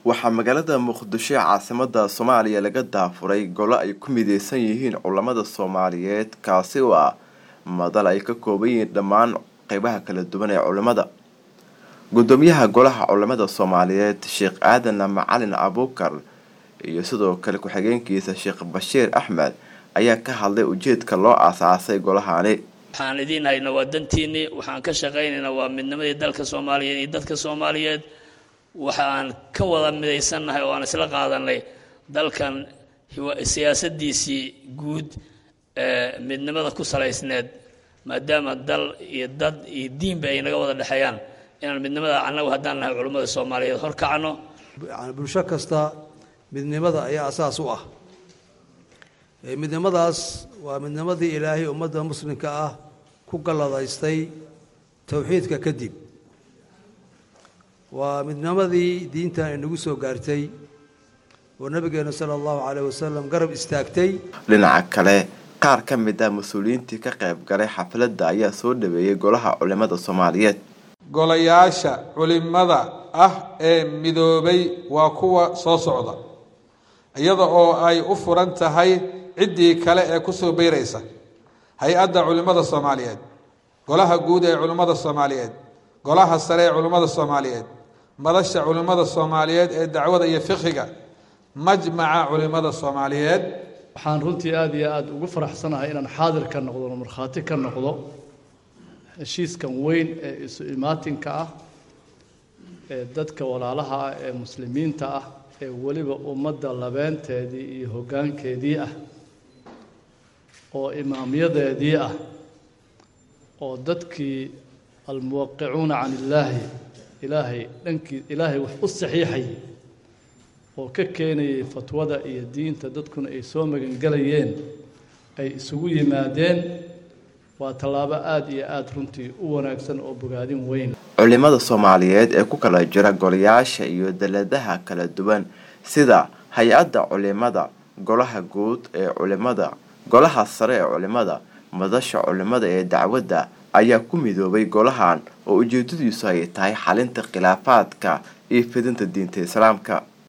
waxaa magaalada muqdisho ee caasimada soomaaliya laga daafuray golo ay ku mideysan yihiin culamada soomaaliyeed kaasi oo ah madal ay ka kooban yihiin dhammaan qeybaha kala duwan ee culimada gudoomiyaha golaha culimada soomaaliyeed sheekh aadan macalin abuukar iyo sidoo kale ku-xigeenkiisa sheekh bashiir axmed ayaa ka hadlay ujeedka loo aasaasay golahani waxaan idiin hayna waa dantiinii waxaan ka shaqaynaynaa waa midnimadii dalka soomaaliyeed iyo dadka soomaaliyeed waxaan ka wada midaysannahay oo aan isla qaadanay dalkan siyaasadiisii guud ee midnimada ku salaysneed maadaama dal iyo dad iyo diinba ay naga wada dhexeeyaan inaan midnimada annagu haddaan nahay culummada soomaaliyeed horkacno bulsho kasta midnimada ayaa asaas u ah midnimadaas waa midnimadii ilaahay ummadda muslimka ah ku galladaystay towxiidka kadib waa midnimadii diintan inagu soo gaartay oo nabigeena sala allahu caleyh wasalam garab istaagtay dhinaca kale qaar ka mid ah mas-uuliyiintii ka qayb galay xafladda ayaa soo dhaweeyey golaha culimada soomaaliyeed golayaasha culimada ah ee midoobay waa kuwa soo socda iyada oo ay u furan tahay ciddii kale ee kusoo beyraysa hay-adda culimmada soomaaliyeed golaha guud ee culimmada soomaaliyeed golaha sare ee culimmada soomaaliyeed madasha culimmada soomaaliyeed ee dacwada iyo fiqiga majmaca culimmada soomaaliyeed waxaan runtii aada iyo aada ugu faraxsanahay inaan xaadir ka noqdo o markhaati ka noqdo heshiiskan weyn ee isu imaatinka ah ee dadka walaalaha ah ee muslimiinta ah ee weliba ummadda labeenteedii iyo hoggaankeedii ah oo imaamyadeedii ah oo dadkii almuwaqicuuna can illaahi ilaahay dhankii ilaahay wax u saxiixayay oo ka keenayay fatwada iyo diinta dadkuna ay soo magangelayeen ay isugu yimaadeen waa tallaabo aada iyo aada runtii u wanaagsan oo bogaadin weyn culimada soomaaliyeed ee ku kala jira golayaasha iyo daladaha kala duwan sida hay-adda culimada golaha guud ee culimada golaha sare ee culimada madasha culimada ee dacwadda ayaa ku midoobay golahan oo ujeedadiisu ay tahay xalinta khilaafaadka iyo fidinta diinta islaamka